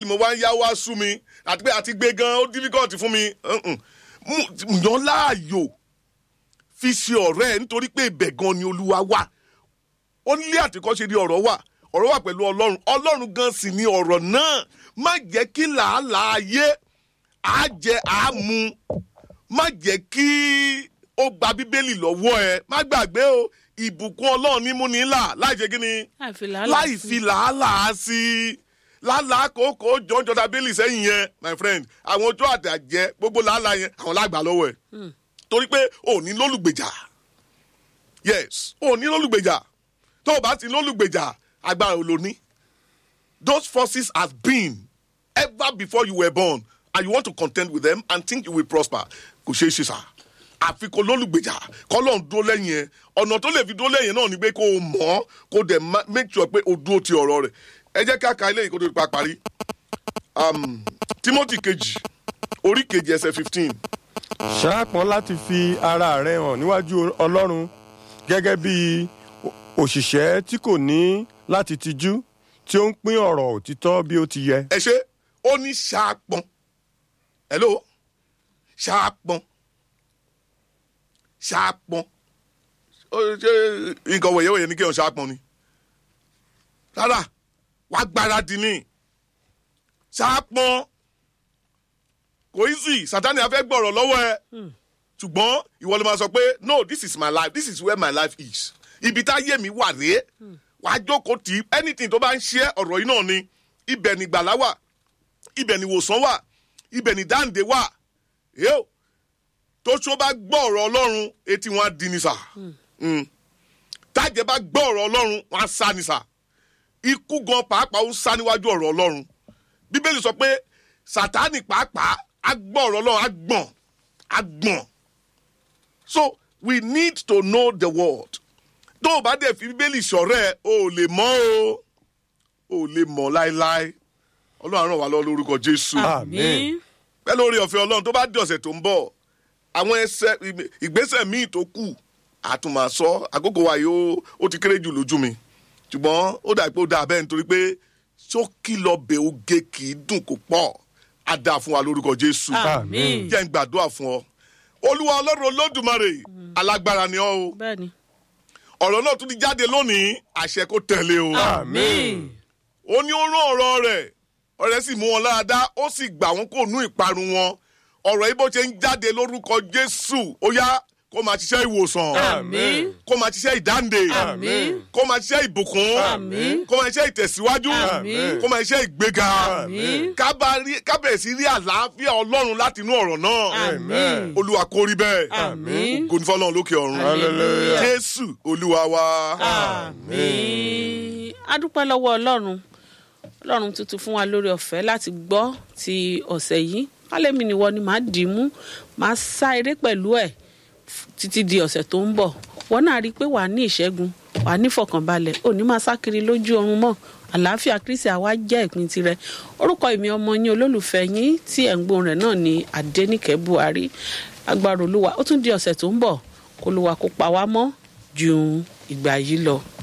mo wá ń yá wá sú mi àti pé àti gbé gan ó difficult fún mi Mm-mm. Mú- yàn láàyò fi ṣe ọ̀rẹ́ ẹ̀ nítorí pé ibẹ̀ gan ni olúwa wà ó nílé àtìkọ́ṣe ni ọ̀rọ̀ wà ọ̀rọ̀ wà pẹ̀lú ọlọ́run ọlọ́run gan sì ni ọ̀rọ̀ náà má jẹ́ kí làálàá ayé á jẹ á mu má jẹ́ kí ó gba bíbélì lọ́wọ́ ẹ má gbàgbé o ìbùkún ọlọ́run ní múni là láì ṣe kí ni láì fi làálàá láì sí. fi làálàá sí i làálàá kòókò jọjọ tábìlì sẹ́yìn yẹn my friend àwọn ojú àtàjẹ gbogbo làálàá yẹn àwọn lágbà lọ́wọ́ ẹ̀ torí pé ò ní lólùgbèjà yes ò ní lólùgbèjà tó o bá ti lólùgbèjà agbára ò lò ní those forces has been ever before you were born and you want to contend with them and think you will prosper kò ṣeé ṣe sá àfi kò lólùgbèjà kọ́lọ́n dúró lẹ́yìn ẹ̀ ọ̀nà tó lè fi dúró lẹ́yìn náà ni pé kó o mọ̀ ọ́ kó o dẹ̀ ma- make sure pé o dúró ti ọ̀rọ̀ rẹ̀ ẹ jẹ́ ká ka eléyìí kó tó di pa parí Um, timothy kejì orí kejì ẹsẹ̀ fifteen ṣáàpọ̀n láti fi ara rẹ hàn níwájú ọlọ́run gẹ́gẹ́ bí o- òṣìṣẹ́ tí kò ní láti tijú tí ó ń pín ọ̀rọ̀ òtítọ́ bí ó ti yẹ. ẹ ṣe ó ní ṣaapọn hello ṣaapọn ṣaapọn ó ṣe nǹkan wọ̀nyẹ́wọ̀nyẹ́ ní kéèyàn ṣaapọn ni rárá wàá gbáradì ní ṣaapọn kò í sì sátani afẹ́ gbọ̀rọ̀ lọ́wọ́ ẹ ṣùgbọ́n ìwọ ló máa sọ pé no this is my life this is where my life is ibi tá yé mi wà rèé wàá jókòó tì í anything tó bá ń ṣe ọ̀rọ̀ yìí náà ni ibẹ̀ ni gbàlá wà ibẹ̀ ni ìwòsàn wà ibẹ̀ ni dáǹdé wà yóò tó tó bá gbọ́ ọ̀rọ̀ ọlọ́run etí wọn á di ni sà Mm. tájẹ bá gbọ́ ọ̀rọ̀ ọlọ́run wọn á sá ni sà ikú gan pàápàá ó sá níwájú ọ̀rọ̀ ọlọ́run bíbélì sọ pé sátánì pàápàá á gbọ́ ọ̀rọ̀ ọlọ́run á gbọ̀n á gbọ̀n so we need to know the word tó o bá dẹ̀ fi bíbélì ṣọ̀rẹ́ ẹ, o ò lè mọ̀ o ò lè mọ̀ láéláé ọlọ́run á ràn wá lọ lórúkọ jésù Àmín. pẹ́ lórí ọ̀fẹ́ ọlọ́run tó bá di ọ̀sẹ̀ tó ń bọ̀ àwọn ẹsẹ̀ ìgbésẹ̀ míì tó kù àtùmọ̀ sọ àkókò wa yìí ó- ó ti kéré jù lójú mi ṣùgbọ́n ó dà pé ó dà bẹ́ẹ̀ nítorí pé ṣókí lọ bẹ oge kì í dùn kó pọ̀ á dáa fún wa lórúkọ jésù àmín jẹ́ ń gbàdúrà fún ọ olúwa ọlọ́run olódùmarè alágbára ni ọ́ o bẹ́ẹ̀ ni ọ̀rọ̀ náà tún ti jáde lónìí àṣẹ kó tẹ̀lé o àmín ó ní ó rán ọ̀rọ̀ rẹ̀ ọ̀rẹ́ sì mú wọn láradá ó sì gbà wọn kó nú ìparun wọn ọ̀rọ̀ yìí bó ṣe ń jáde lórúkọ jésù ó yá kó máa ṣiṣẹ́ ìwòsàn àmín kó máa ṣiṣẹ́ ìdáǹdè àmín kó máa ṣiṣẹ́ ìbùkún Àmín. kó máa ṣiṣẹ́ ìtẹ̀síwájú Àmín. kó máa ṣiṣẹ́ ìgbéga Àmín. ká bá rí- ká bẹ̀rẹ̀ sí rí àlàáfíà ọlọ́run láti inú ọ̀rọ̀ náà àmín olúwa kó rí bẹ́ẹ̀ àmín ògo ní fọlọ́run lókè ọ̀run Hallelujah. jésù olúwa wa. àmín adúpẹ́ lọ́wọ́ ọlọ́run ọlọ́run tuntun fún wa lórí ọ̀fẹ́ láti gbọ́ ti ọ̀sẹ̀ yìí kálẹ̀mí ni wọ́n ni màá dì í mú màá sá eré pẹ̀lú ẹ̀ f- títí di ọ̀sẹ̀ tó ń bọ̀ wọ́n náà rí i pé wàá ní ìṣẹ́gun wàá ní ìfọ̀kànbalẹ̀ òní máa sá kiri lójú oorun mọ́ àlàáfíà kristi àwa jẹ́ ìpín tirẹ̀ orúkọ èmi ọmọ yín olólùfẹ́ yín tí ẹ̀ ń gbóhùn rẹ̀ náà ní adẹ́nìkẹ́ buhari agbára olúwa ó tún di ọ̀sẹ̀ tó ń bọ̀ kó olúwa kó pa wá mọ́ ju ìgbà yìí lọ